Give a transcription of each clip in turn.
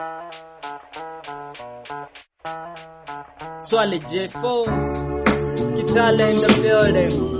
Swale J4 Kitale in the building.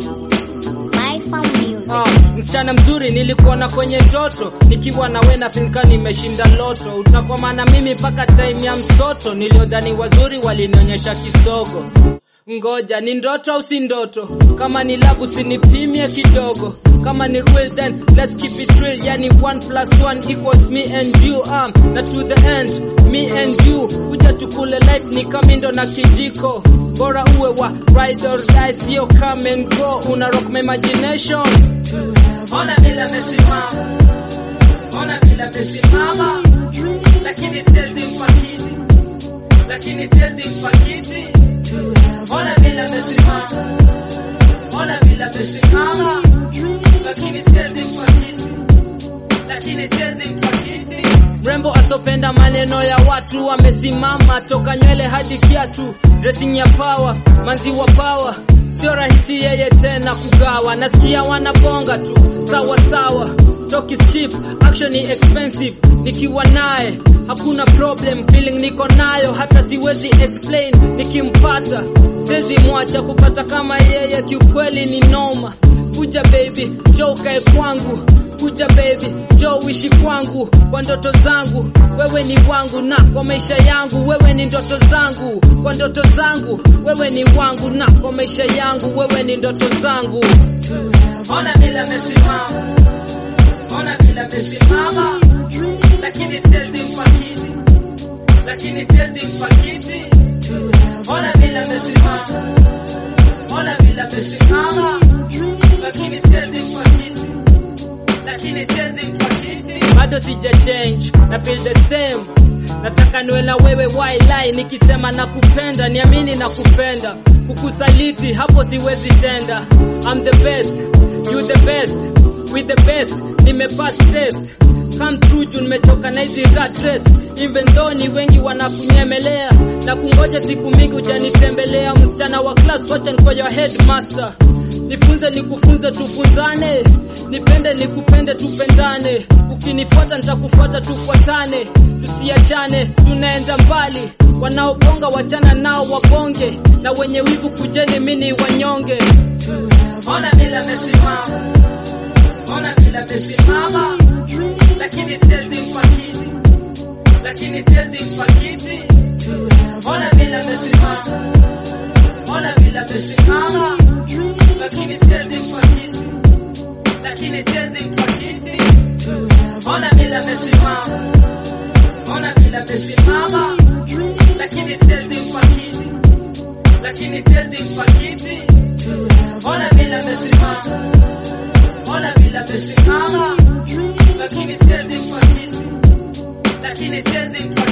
My Farm Music. Ah, msichana mzuri nilikuona kwenye ndoto nikiwa na we nafinka nimeshinda loto utakwama na mimi mpaka time ya msoto niliodhani wazuri walinionyesha kisogo ngoja ni ndoto au si ndoto kama ni labu sinipimie kidogo kama ni real then let's keep it real yani 1 plus 1 equals me and you um, na to the end me and you kuja tukule life ni kamindo na kijiko bora uwe wa ride or die sio come and go una rock my imagination ona vile amesimama ona vile amesimama lakini siwezi mpakiti lakini siwezi mpakiti ona vile amesimama ona vile amesimama lakini siwezi mpakiti lakini siwezi mpakiti mrembo asopenda maneno ya watu amesimama toka nywele hadi kiatu dressing ya power manzi wa power sio rahisi yeye tena kugawa nasikia wanabonga tu sawa sawa talk is cheap action ni expensive nikiwa naye hakuna problem feeling niko nayo hata siwezi explain nikimpata siwezi mwacha kupata kama yeye kiukweli ni noma kuja baby njoo ukae kwangu kuja baby njoo uishi kwangu kwa ndoto zangu wewe ni wangu na kwa maisha yangu wewe ni ndoto zangu kwa ndoto zangu wewe ni wangu na kwa maisha yangu wewe ni ndoto zangu ona vile amesimama ona vile amesimama lakini siwezi mpakiti lakini siwezi mpakiti ona vile amesimama ona vile amesimama lakini siwezi mpakiti lakini siwezi mpakiti bado sija change na feel the same nataka niwe na wewe wildline nikisema nakupenda niamini nakupenda kukusaliti hapo siwezi tenda I'm the best you the best with the best nimepass test come through juu nimechoka na hizi rat race even though ni wengi wanakunyemelea na kungoja siku mingi ujanitembelea msichana wa class wacha niko your headmaster nifunze nikufunze tufunzane nipende nikupende tupendane ukinifuata nitakufuata tufuatane tusiachane tunaenda mbali wanaobonga wachana nao wabonge na wenye wivu kujeni mini wanyonge ona vile amesimama ona vile amesimama lakini siwezi mpakiti lakini siwezi mpakiti ona vile amesimama ona vile amesimama lakini siwezi mpakiti lakini siwezi mpakiti ona vile amesimama ona vile amesimama lakini siwezi mpakiti lakini siwezi mpakiti ona vile amesimama ona vile amesimama lakini siwezi mpakiti lakini siwezi mpakiti